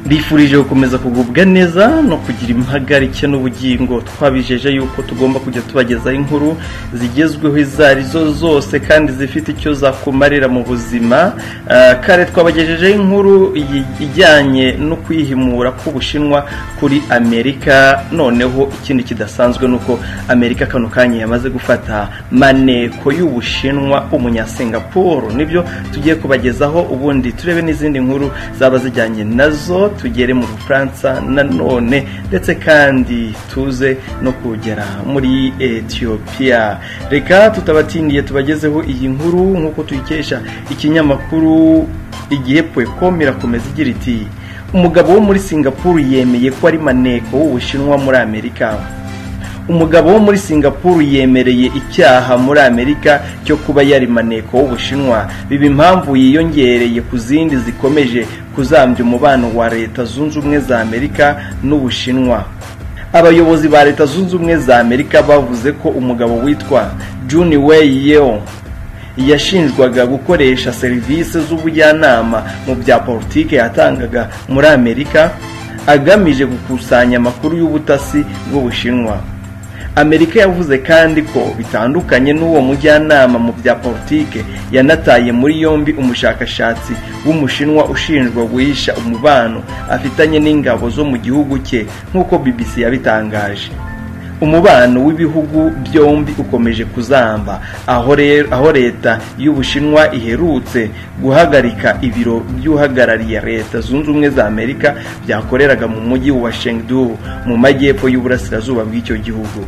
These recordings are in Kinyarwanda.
mbifurije gukomeza kugubwa neza no kugira impagarike n'ubugingo twabijeje yuko tugomba kujya tubagezaho inkuru zigezweho izo ari zo zose kandi zifite icyo zakumarira mu buzima kare twabagejejeho inkuru ijyanye no kwihimura k'ubushinwa kuri amerika noneho ikindi kidasanzwe ni uko amerika kano kanya yamaze gufata maneko y'ubushinwa umunyasingapuru nibyo tugiye kubagezaho ubundi turebe n'izindi nkuru zaba zijyanye nazo tugere mu bufaransa nanone ndetse kandi tuze no kugera muri etiyopiya reka tutabatindiye tubagezeho iyi nkuru nk'uko tuyikesha ikinyamakuru igihe pwecom irakomeza igira iti umugabo wo muri singapuru yemeye ko ari maneko w'ubushinwa muri amerika umugabo wo muri singapuru yemereye icyaha muri amerika cyo kuba yari maneko w'ubushinwa biba impamvu yiyongereye ku zindi zikomeje kuzambya umubano wa leta zunze ubumwe za amerika n'ubushinwa abayobozi ba leta zunze ubumwe za amerika bavuze ko umugabo witwa juni weyi yeo yashinjwaga gukoresha serivisi z'ubujyanama mu bya politiki yatangaga muri amerika agamije gukusanya amakuru y'ubutasi bw'ubushinwa amerika yavuze kandi ko bitandukanye n'uwo mujyanama mu bya politike yanataye muri yombi umushakashatsi w'umushinwa ushinjwa guhisha umubano afitanye n'ingabo zo mu gihugu cye nk'uko bbc yabitangaje umubano w'ibihugu byombi ukomeje kuzamba aho leta y'ubushinwa iherutse guhagarika ibiro by'uhagarariye leta zunze ubumwe za amerika byakoreraga mu mujyi wa shengdu mu majyepfo y'uburasirazuba bw'icyo gihugu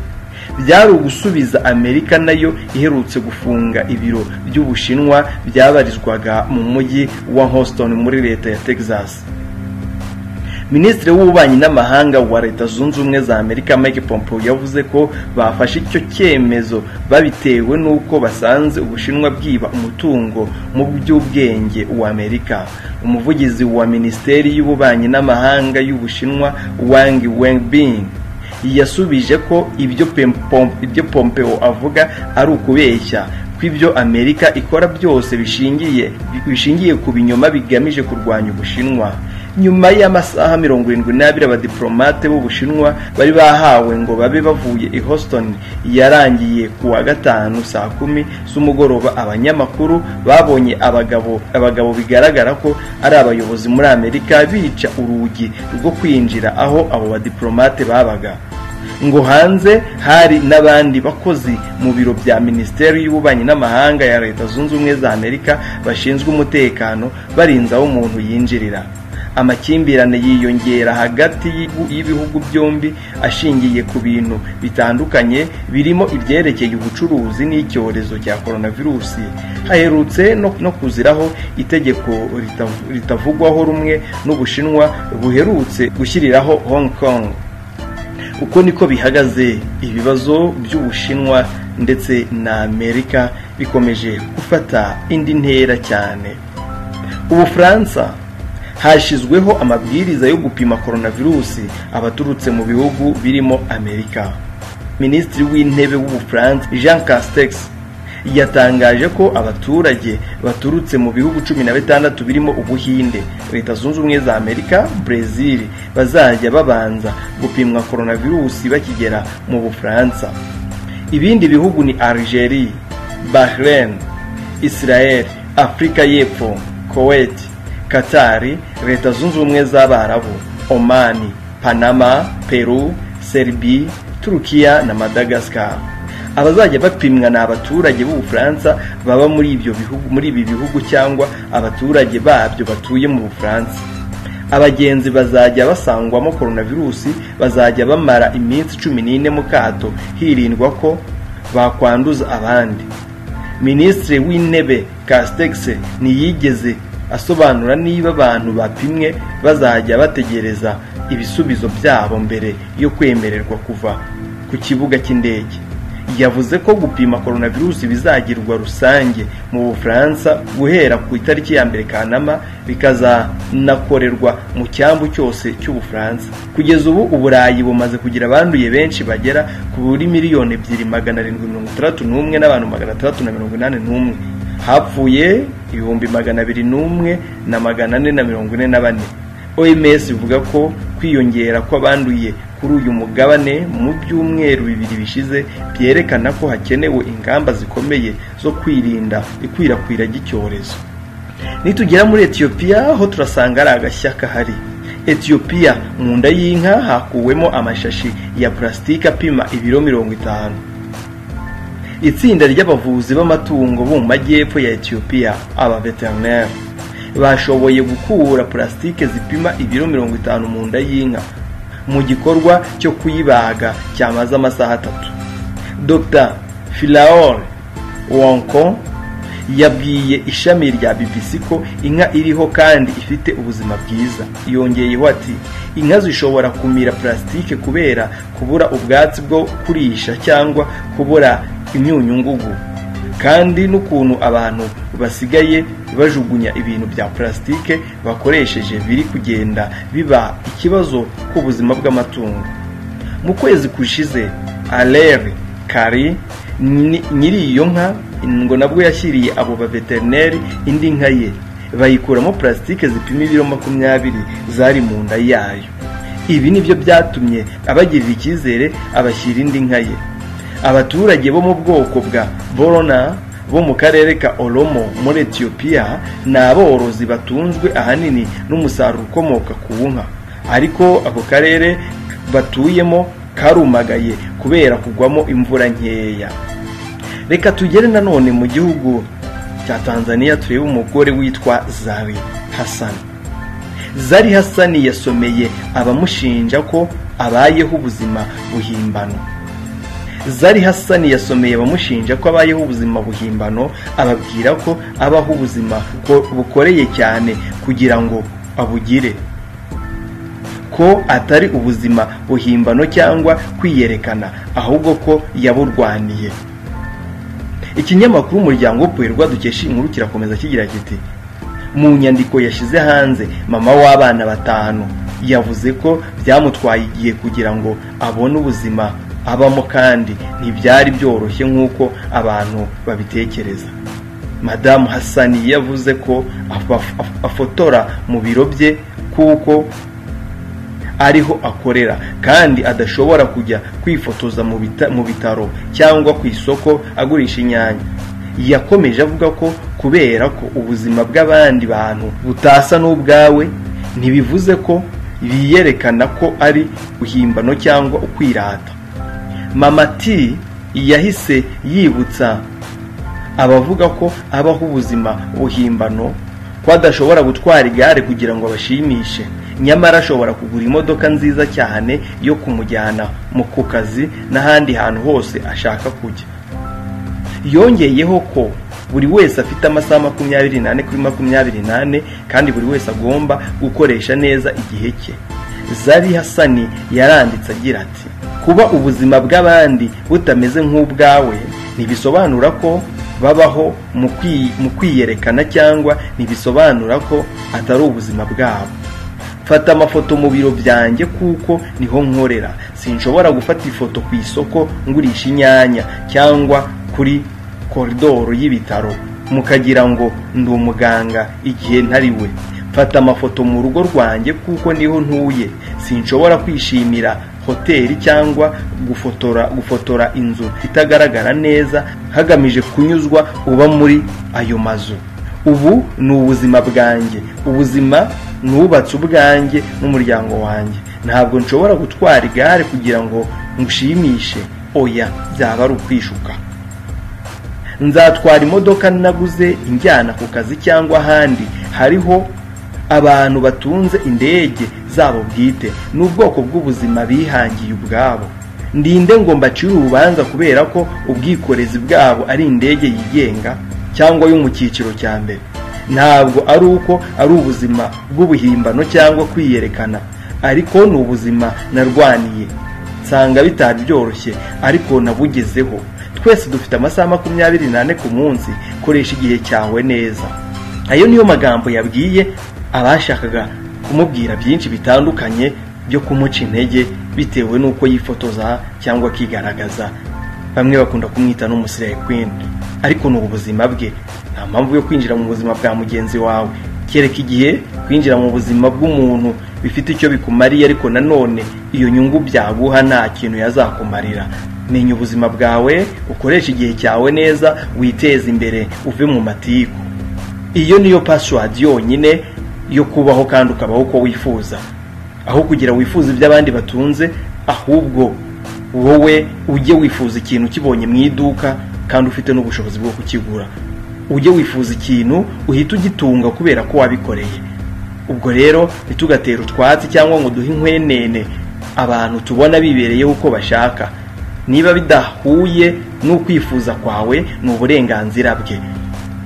byari ugusubiza amerika nayo iherutse gufunga ibiro by'ubushinwa byabarizwaga mu mujyi wa Houston muri leta ya texas minisitiri w'ububanyi n'amahanga wa leta zunze ubumwe za amerika mike pompeo yavuze ko bafashe icyo cyemezo babitewe n'uko basanze ubushinwa bwiba umutungo mu by'ubwenge wa amerika umuvugizi wa minisiteri y'ububanyi n'amahanga y'ubushinwa wang wenbing yasubije ko ibyo pompeo avuga ari ukubeshya ko ibyo amerika ikora byose bishingiye bishingiye ku binyoma bigamije kurwanya ubushinwa nyuma y'amasaha mirongo irindwi n'abiri abadiporomate b'ubushinwa bari bahawe ngo babe bavuye i Houston yarangiye ku wa gatanu saa kumi z'umugoroba abanyamakuru babonye abagabo abagabo bigaragara ko ari abayobozi muri amerika bica urugi rwo kwinjira aho abo badiporomate babaga ngo hanze hari n'abandi bakozi mu biro bya minisiteri y'ububanyi n'amahanga ya leta zunze ubumwe za amerika bashinzwe umutekano barinze aho umuntu yinjirira amakimbirane yiyongera hagati y'ibihugu byombi ashingiye ku bintu bitandukanye birimo ibyerekeye ubucuruzi n'icyorezo cya coronavirusi haherutse no kuziraho itegeko ritavugwaho rumwe n'ubushinwa buherutse gushyiriraho hong kong uko niko bihagaze ibibazo by'ubushinwa ndetse na amerika bikomeje gufata indi ntera cyane ubufaransa hashyizweho amabwiriza yo gupima coronavirusi abaturutse mu bihugu birimo amerika minisitiri w'intebe w'ubufaransa jean castex yatangaje ko abaturage baturutse mu bihugu cumi na bitandatu birimo ubuhinde leta zunze ubumwe za amerika brezil bazajya babanza gupimwa coronavirusi bakigera mu bufaransa ibindi bihugu ni algeria bahrain israel afurika y'epfo kuwait katari leta zunze ubumwe z'abarabu omani panama peru serbi turukiya na madagascar abazajya bapimwa ni abaturage b'ubufaransa baba muri ibyo bihugu muri ibi bihugu cyangwa abaturage babyo batuye mu bufaransa abagenzi bazajya basangwamo coronavirusi bazajya bamara iminsi cumi n'ine mu kato hirindwa ko bakwanduza abandi minisitiri w'intebe kastegise ntiyigeze asobanura niba abantu bapimwe bazajya bategereza ibisubizo byabo mbere yo kwemererwa kuva ku kibuga cy'indege yavuze ko gupima coronavirusi bizagirwa rusange mu bufaransa guhera ku itariki ya mbere kanama bikazanakorerwa mu cyambu cyose cy'ubufaransa kugeza ubu uburayi bumaze kugira abanduye benshi bagera kuri miliyoni ebyiri magana arindwi mirongo itandatu n'umwe n'abantu magana atandatu na mirongo inani n'umwe hapfuye ibihumbi magana abiri n'umwe na magana ane na mirongo ine na bane oms ivuga ko kwiyongera kw'abanduye kuri uyu mugabane mu byumweru bibiri bishize byerekana ko hakenewe ingamba zikomeye zo kwirinda ikwirakwira ry'icyorezo nitugera muri etiyopiya ho turasanga ari agashya kahari etiyopiya mu nda y'inka hakuwemo amashashi ya purasitike apima ibiro mirongo itanu itsinda ry'abavuzi b'amatungo bo mu majyepfo ya etiyopiya abaveterineri bashoboye gukura purasitike zipima ibiro mirongo itanu mu nda y'inka mu gikorwa cyo kuyibaga cyamaze amasaha atatu dr filaor wonko yabwiye ishami rya BBC ko inka iriho kandi ifite ubuzima bwiza yongeyeho ati inka zishobora kumira purasitike kubera kubura ubwatsi bwo kurisha cyangwa kubura imyunyungugu kandi n'ukuntu abantu basigaye bajugunya ibintu bya purasitike bakoresheje biri kugenda biba ikibazo k'ubuzima bw'amatungo mu kwezi kushize aleri kari nyiri iyo nka ngo nabwo yashyiriye abo baveterineri indi nka ye bayikuramo purasitike zipima ibiro makumyabiri zari mu nda yayo ibi nibyo byatumye abagirira icyizere abashyira indi nka ye abaturage bo mu bwoko bwa borona bo mu karere ka oromo muri etiyopiya ni aborozi batunzwe ahanini n'umusaruro ukomoka ku nka ariko ako karere batuyemo karumagaye kubera kugwamo imvura nkeya reka tugere nanone mu gihugu cya tanzania turebe umugore witwa zari hasani zari hasani yasomeye abamushinja ko abayeho ubuzima buhimbano zari hasani yasomeye abamushinja ko abayeho ubuzima buhimbano ababwira ko abaho ubuzima bukoreye cyane kugira ngo abugire ko atari ubuzima buhimbano cyangwa kwiyerekana ahubwo ko yaburwaniye ikinyamakuru umuryango wo kuherwa dukesha inkuru kirakomeza kigira kiti mu nyandiko yashyize hanze mama w'abana batanu yavuze ko byamutwaye igihe kugira ngo abone ubuzima abamo kandi ntibyari byoroshye nk'uko abantu babitekereza madamu hasani yavuze ko afotora mu biro bye kuko ariho akorera kandi adashobora kujya kwifotoza mu bitaro cyangwa ku isoko agurisha inyanya yakomeje avuga ko kubera ko ubuzima bw'abandi bantu butasa n'ubwawe ntibivuze ko biyerekana ko ari guhimbano cyangwa ukwirata mama ti yahise yibutsa abavuga ko abaho ubuzima buhimbano ko adashobora gutwara igare kugira ngo abashimishe nyamara ashobora kugura imodoka nziza cyane yo kumujyana mu ku kazi n'ahandi hantu hose ashaka kujya yongeyeho ko buri wese afite amasaha makumyabiri n'ane kuri makumyabiri n'ane kandi buri wese agomba gukoresha neza igihe cye zari hasani yaranditse agira ati kuba ubuzima bw'abandi butameze nk'ubwawe ntibisobanura ko babaho mu kwiyerekana cyangwa ntibisobanura ko atari ubuzima bwabo fata amafoto mu biro byanjye kuko niho nkorera sinshobora gufata ifoto ku isoko ngurisha inyanya cyangwa kuri koridoro y'ibitaro mukagira ngo ndi umuganga igihe ntari we fata amafoto mu rugo rwanjye kuko niho ntuye sinshobora kwishimira hoteli cyangwa gufotora gufotora inzu itagaragara neza hagamije kunyuzwa uba muri ayo mazu ubu ni ubuzima bwanjye ubuzima nubatse ubwanjye n'umuryango wanjye ntabwo nshobora gutwara igare kugira ngo ngushimishe oya byaba ari ukwishuka nzatwara imodoka naguze injyana ku kazi cyangwa ahandi hariho abantu batunze indege zabo bwite n'ubwoko bw'ubuzima bihangiye ubwabo ndinde ngo mbacire urubanza kubera ko ubwikorezi bwabo ari indege yigenga cyangwa yo mu cyiciro cya mbere ntabwo ari uko ari ubuzima bw'ubuhimbano cyangwa kwiyerekana ariko ni ubuzima narwaniye nsanga bitari byoroshye ariko nabugezeho twese dufite amasaha makumyabiri n'ane ku munsi koresha igihe cyawe neza ayo niyo magambo yabwiye abashakaga kumubwira byinshi bitandukanye byo kumuca intege bitewe n'uko yifotoza cyangwa akigaragaza bamwe bakunda kumwita n'umusirayikwindo ariko ni ubuzima bwe nta mpamvu yo kwinjira mu buzima bwa mugenzi wawe kereka igihe kwinjira mu buzima bw'umuntu bifite icyo bikumariye ariko nanone iyo nyungu byaguha nta kintu yazakumarira menya ubuzima bwawe ukoreshe igihe cyawe neza witeze imbere uve mu matiku iyo niyo password yonyine yo kubaho kandi ukabaho uko wifuza aho kugira wifuza iby'abandi batunze ahubwo wowe ujye wifuza ikintu ukibonye mu iduka kandi ufite n'ubushobozi bwo kukigura ujye wifuza ikintu uhita ugitunga kubera ko wabikoreye ubwo rero ntitugatere utwatsi cyangwa ngo duhe inkwenene abantu tubona bibereyeho uko bashaka niba bidahuye n'ukwifuza kwawe ni uburenganzira bwe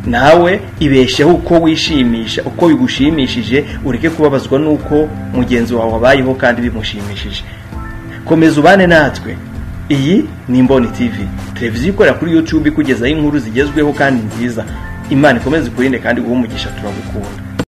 nawe ibesheho uko wishimisha uko bigushimishije ureke kubabazwa n'uko mugenzi wawe wabayeho kandi bimushimishije komeza ubane natwe iyi ni imboni TV televiziyo ikorera kuri yutube ikugezaho inkuru zigezweho kandi nziza imana ikomeze ikurinde kandi guha umugisha turagukunda